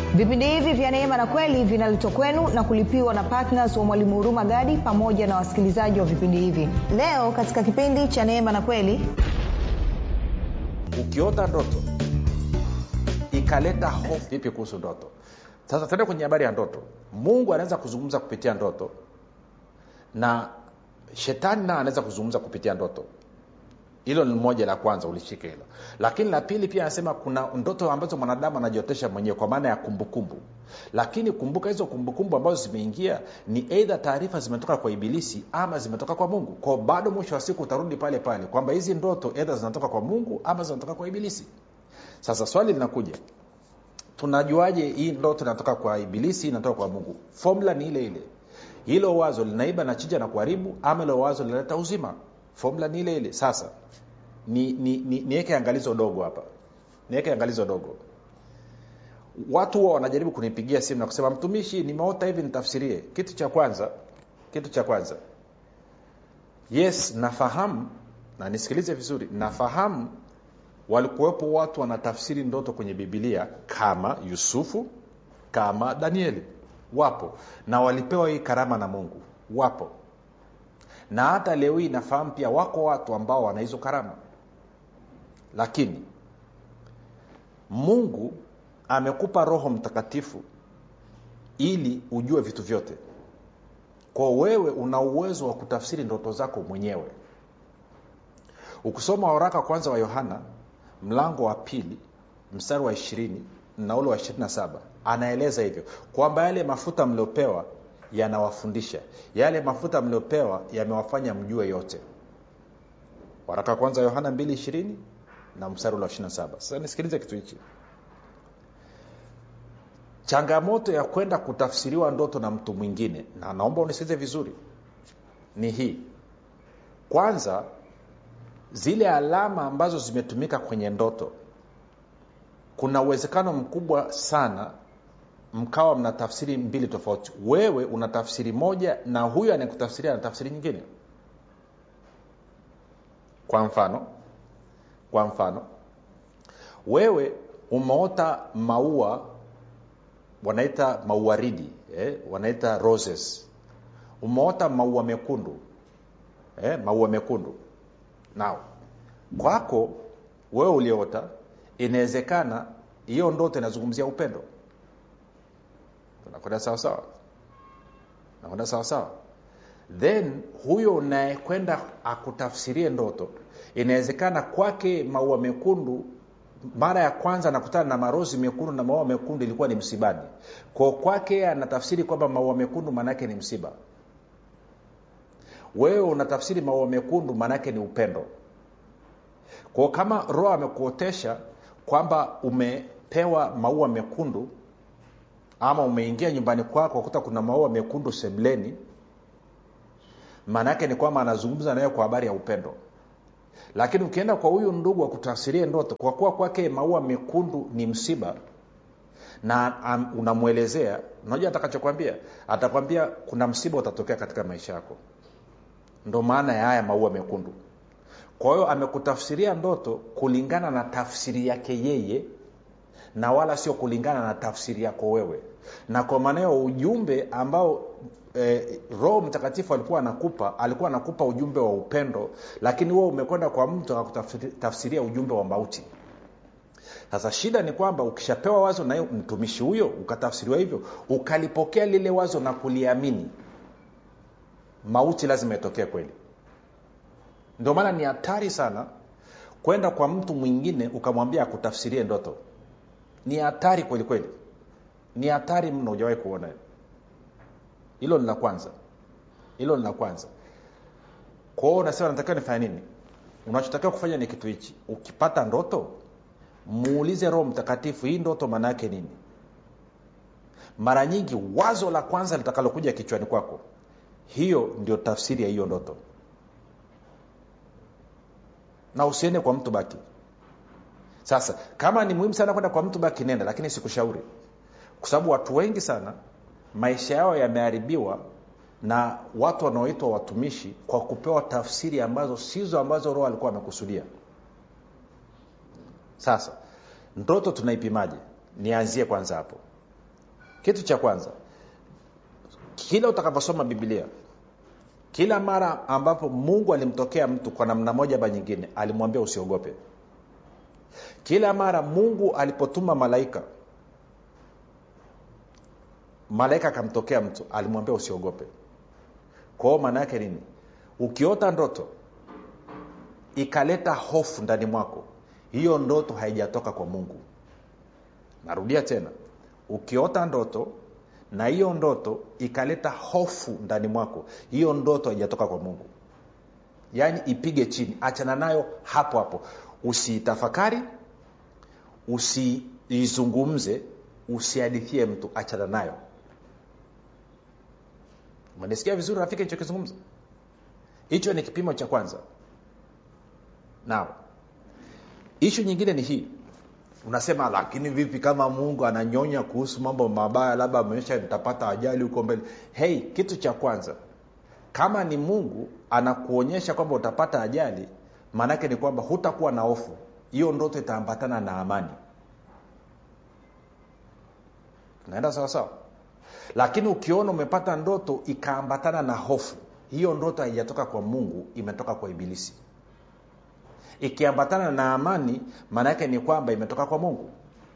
vipindi hivi vya neema na kweli vinaletwa kwenu na kulipiwa na ptns wa mwalimu huruma gadi pamoja na wasikilizaji wa vipindi hivi leo katika kipindi cha neema na kweli ukiota ndoto ikaleta hofu vipi kuhusu ndoto sasa tuende kwenye habari ya ndoto mungu anaweza kuzungumza kupitia ndoto na shetani naye anaweza kuzungumza kupitia ndoto hilo ni moja la kwanza ulishike hilo lakini la pili pia anasema kuna ndoto ambazo mwanadamu anajiotesha mwenyewe kwa maana ya kumbukumbu lakini kumbuka hizo kumbukumbu ambazo zimeingia ni eidha taarifa zimetoka kwa ibilisi ama zimetoka kwa mungu kwao bado mwisho wa siku utarudi pale pale kwamba hizi ndoto eidha zinatoka kwa mungu ama zinatoka kwa ibilisi sasa swali linakuja tunajuaje hii ndoto inatoka kwa ibilisi inatoka kwa mungu fomula ni ile ile hilo wazo linaiba na chija na kuharibu ama ilo wazo linaleta uzima fomula ni ile ile sasa niweke ni, ni, ni angalizo dogo hapa niweke angalizo dogo watu huwa wanajaribu kunipigia simu na kusema mtumishi nimeota hivi nitafsirie kitu cha kwanza kitu cha kwanza yes nafahamu na nisikilize vizuri nafahamu walikuwepo watu wanatafsiri ndoto kwenye bibilia kama yusufu kama danieli wapo na walipewa hii karama na mungu wapo na hata leo hii nafahamu pia wako watu ambao wana hizo karama lakini mungu amekupa roho mtakatifu ili ujue vitu vyote kwa wewe una uwezo wa kutafsiri ndoto zako mwenyewe ukisoma waraka kwanza wa yohana mlango wa pili mstari wa ishirini na ule wa ishirini na saba anaeleza hivyo kwamba yale mafuta mliopewa yanawafundisha yale mafuta mliopewa yamewafanya mjue yote waraka kwanza yohana 2 na mstari ule wa 27 sasa nisikilize kitu hichi changamoto ya kwenda kutafsiriwa ndoto na mtu mwingine na naomba unisikilize vizuri ni hii kwanza zile alama ambazo zimetumika kwenye ndoto kuna uwezekano mkubwa sana mkawa mna tafsiri mbili tofauti wewe una tafsiri moja na huyo anayekutafsiria ana tafsiri nyingine kwa mfano kwa mfano wewe umeota maua wanaita mauaridi eh, wanaita roses umeota maua mekundu eh, maua mekundu nao kwako wewe ulioota inawezekana hiyo ndoto inazungumzia upendo tunakwenda sawasawa nakwenda sawasawa then huyo unayekwenda akutafsirie ndoto inawezekana kwake maua mekundu mara ya kwanza anakutana na marozi mekundu na maua mekundu ilikuwa ni msibani ko kwake anatafsiri kwamba maua mekundu maanaake ni msiba wewe unatafsiri maua mekundu maanaake ni upendo kwao kama roho amekuotesha kwamba umepewa maua mekundu ama umeingia nyumbani kwako kuta kuna maua mekundu semleni maana yake ni kwamba anazungumza nawe kwa habari ya upendo lakini ukienda kwa huyu ndugu akutafsirie ndoto kwa kuwa kwake maua mekundu ni msiba na um, unamwelezea unajua atakachokwambia atakwambia kuna msiba utatokea katika maisha yako ndo maana ya haya maua mekundu kwa hiyo amekutafsiria ndoto kulingana na tafsiri yake yeye na wala sio kulingana na tafsiri yako wewe na kwa maana hiyo ujumbe ambao eh, roho mtakatifu alikuwa anakupa alikuwa anakupa ujumbe wa upendo lakini wewe umekwenda kwa mtu akakutafsiria ujumbe wa mauti sasa shida ni kwamba ukishapewa wazo na mtumishi huyo ukatafsiriwa hivyo ukalipokea lile wazo na kuliamini mauti lazima itokee kweli ndio maana ni hatari sana kwenda kwa mtu mwingine ukamwambia akutafsirie ndoto ni hatari kweli kweli ni hatari mno hujawahi kuona hilo ni la kwanza hilo ni la kwanza kwao unasema natakiwa nifanye nini unachotakiwa kufanya ni kitu hichi ukipata ndoto muulize roho mtakatifu hii ndoto maana yake nini mara nyingi wazo la kwanza litakalokuja kichwani kwako hiyo ndio tafsiri ya hiyo ndoto na usiende kwa mtu baki sasa kama ni muhimu sana kwenda kwa mtu baki nenda lakini sikushauri kwa sababu watu wengi sana maisha yao yameharibiwa na watu wanaoitwa watumishi kwa kupewa tafsiri ambazo sizo ambazo roho alikuwa amekusudia sasa ndoto tunaipimaje nianzie kwanza hapo kitu cha kwanza kila utakaposoma biblia kila mara ambapo mungu alimtokea mtu kwa namna moja ama nyingine alimwambia usiogope kila mara mungu alipotuma malaika malaika akamtokea mtu alimwambia usiogope kwao maana yake nini ukiota ndoto ikaleta hofu ndani mwako hiyo ndoto haijatoka kwa mungu narudia tena ukiota ndoto na hiyo ndoto ikaleta hofu ndani mwako hiyo ndoto haijatoka kwa mungu yaani ipige chini achana nayo hapo hapo usiitafakari usiizungumze usihadithie mtu achana nayo umenisikia vizuri rafiki nichokizungumza hicho ni kipimo cha kwanza nao ishu nyingine ni hii unasema lakini vipi kama mungu ananyonya kuhusu mambo mabaya labda ameonyesha nitapata ajali huko mbele hei kitu cha kwanza kama ni mungu anakuonyesha kwamba utapata ajali maanaake ni kwamba hutakuwa na hofu hiyo ndoto itaambatana na amani naenda sawasawa lakini ukiona umepata ndoto ikaambatana na hofu hiyo ndoto haijatoka kwa mungu imetoka kwa ibilisi ikiambatana na amani maana yake ni kwamba imetoka kwa mungu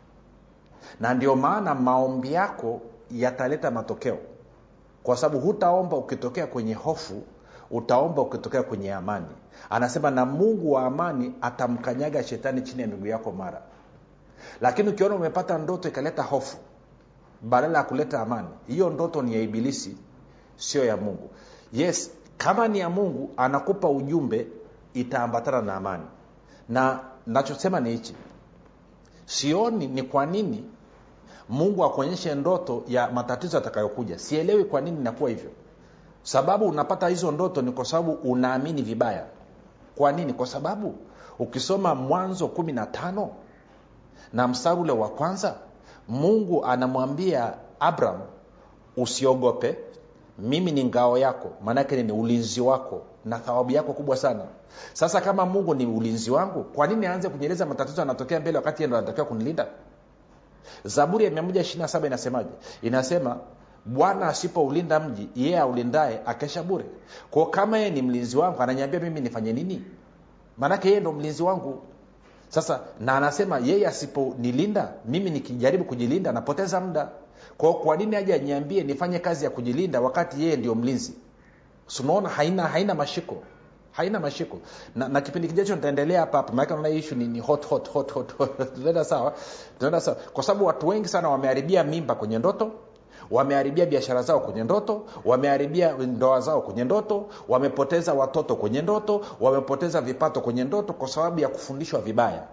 na ndio maana maombi yako yataleta matokeo kwa sababu hutaomba ukitokea kwenye hofu utaomba ukitokea kwenye amani anasema na mungu wa amani atamkanyaga shetani chini ya miguu yako mara lakini ukiona umepata ndoto ikaleta hofu badala ya kuleta amani hiyo ndoto ni ya ibilisi sio ya mungu yes kama ni ya mungu anakupa ujumbe itaambatana na amani na nachosema ni hichi sioni ni kwa nini mungu akuonyeshe ndoto ya matatizo yatakayokuja sielewi kwa nini inakuwa hivyo sababu unapata hizo ndoto ni kwa sababu unaamini vibaya kwa nini kwa sababu ukisoma mwanzo kumi na tano na mstari ule wa kwanza mungu anamwambia abraham usiogope mimi ni ngao yako maanake ni ulinzi wako na thawabu yako kubwa sana sasa kama mungu ni ulinzi wangu kwa nini aanze kunyeleza matatizo yanatokea mbele wakati ndo anatakiwa kunilinda zaburi ya 127 inasemaje inasema bwana asipoulinda mji yeye aulindaye akesha bure kwao kama yeye ni mlinzi wangu ananiambia mimi nifanye nini maanake yeye ndo mlinzi wangu sasa na anasema yeye asiponilinda mimi nikijaribu kujilinda napoteza muda kwao kwa nini aje aniambie nifanye kazi ya kujilinda wakati yeye ndio mlinzi sunaona haina haina mashiko haina mashiko na, na kipindi kijacho nitaendelea hapa hapa maana naona ishu ni, ni hot hot hot hot, hot. tunaenda sawa tunaenda sawa kwa sababu watu wengi sana wameharibia mimba kwenye ndoto wameharibia biashara zao kwenye ndoto wameharibia ndoa zao kwenye ndoto wamepoteza watoto kwenye ndoto wamepoteza vipato kwenye ndoto kwa sababu ya kufundishwa vibaya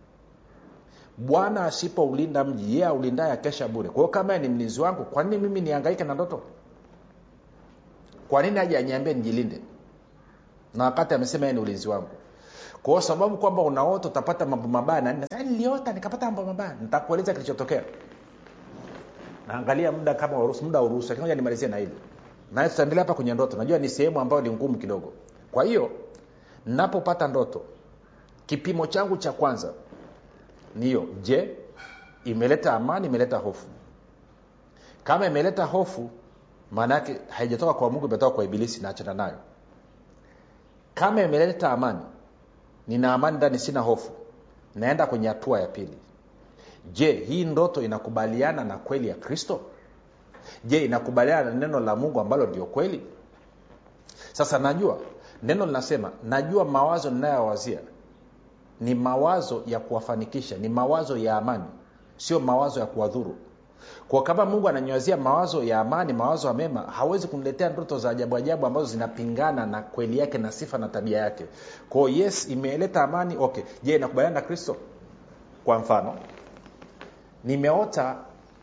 bwana asipoulinda mji yeye aulindaye akesha bure kwa hiyo kama ni mlinzi wangu kwa nini mimi niangaike na ndoto kwa nini aje aniambie nijilinde na wakati amesema yeye ni ulinzi wangu kwa sababu kwamba unaota utapata mambo mabaya na niliota nikapata mambo mabaya nitakueleza kilichotokea naangalia muda kama uruhusu muda uruhusu lakini moja nimalizie na hili naye tutaendelea hapa kwenye ndoto najua ni sehemu ambayo ni ngumu kidogo kwa hiyo napopata ndoto kipimo changu cha kwanza niyo je imeleta amani imeleta hofu kama imeleta hofu maana yake haijatoka kwa mungu imetoka kwa ibilisi naachana nayo kama imeleta amani nina amani ndani sina hofu naenda kwenye hatua ya pili je hii ndoto inakubaliana na kweli ya kristo je inakubaliana na neno la mungu ambalo ndio kweli sasa najua neno linasema najua mawazo ninayowazia ni mawazo ya kuwafanikisha ni mawazo ya amani sio mawazo ya kuwadhuru kwa kama mungu ananyewazia mawazo ya amani mawazo ya mema hawezi kuniletea ndoto za ajabu ajabu ambazo zinapingana na kweli yake na sifa na tabia yake kwao yes imeleta amani okay je inakubaliana na kristo kwa mfano nimeota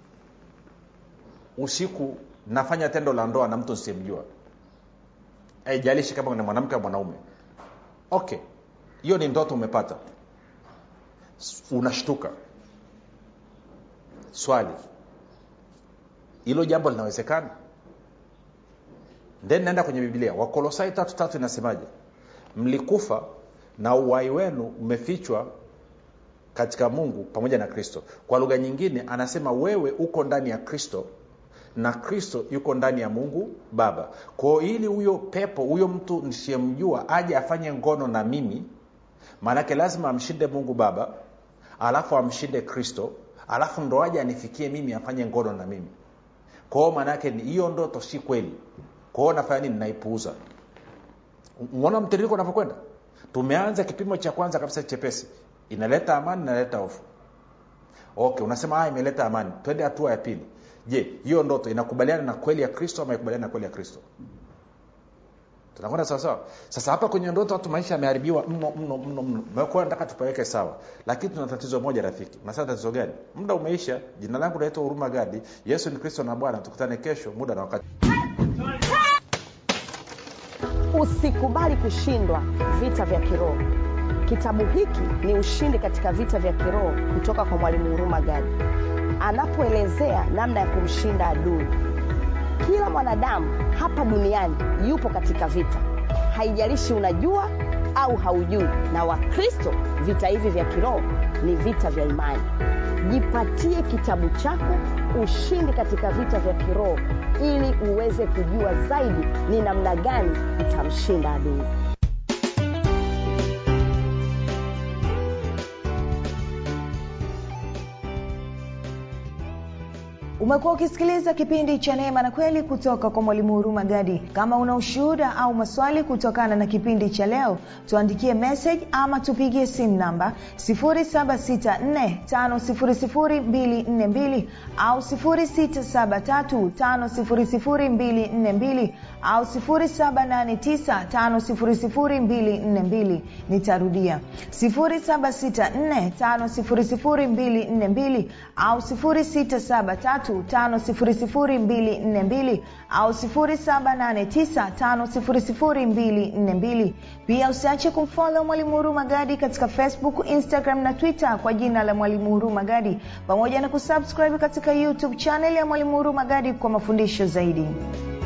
usiku nafanya tendo la ndoa na mtu nsimjua haijalishi kama ni mwanamke au mwanaume okay hiyo ni ndoto umepata unashtuka swali hilo jambo linawezekana then naenda kwenye biblia wakolosai tatu tatu inasemaje mlikufa na uwai wenu umefichwa katika mungu pamoja na kristo kwa lugha nyingine anasema wewe uko ndani ya kristo na kristo yuko ndani ya mungu baba kwao ili huyo pepo huyo mtu nisiyemjua aje afanye ngono na mimi maanake lazima amshinde mungu baba alafu amshinde kristo alafu ndo aje anifikie mimi afanye ngono na mimi kwao maanaake ni hiyo ndoto si kweli kwao nafanya nini naipuuza umeona mtiririko unavyokwenda tumeanza kipimo cha kwanza kabisa chepesi inaleta amani inaleta hofu okay unasema ah, imeleta amani twende hatua ya pili je hiyo ndoto inakubaliana na kweli ya kristo ama ikubaliana na kweli ya kristo tunakwenda sawasawa sasa hapa kwenye ndoto watu maisha yameharibiwa mno mno mno mno mekuwa nataka tupaweke sawa lakini tuna tatizo moja rafiki unasema tatizo gani muda umeisha jina langu naitwa huruma gadi yesu ni kristo na bwana tukutane kesho muda na wakati usikubali kushindwa vita vya kiroho kitabu hiki ni ushindi katika vita vya kiroho kutoka kwa mwalimu huruma gadi anapoelezea namna ya kumshinda adui kila mwanadamu hapa duniani yupo katika vita haijalishi unajua au haujui na wakristo vita hivi vya kiroho ni vita vya imani jipatie kitabu chako ushindi katika vita vya kiroho ili uweze kujua zaidi ni namna gani utamshinda adui umekuwa ukisikiliza kipindi cha neema na kweli kutoka kwa mwalimu huruma gadi kama una ushuhuda au maswali kutokana na kipindi cha leo tuandikie message ama tupigie simu namba 7645242 au 6735242 au 7895242 nitarudia 7645242 au 673 5242 au 7895242 pia usiache kumfolo mwalimu huru magadi katika facebook instagram na twitter kwa jina la mwalimu huru magadi pamoja na kusubscribe katika youtube chanel ya mwalimu huru magadi kwa mafundisho zaidi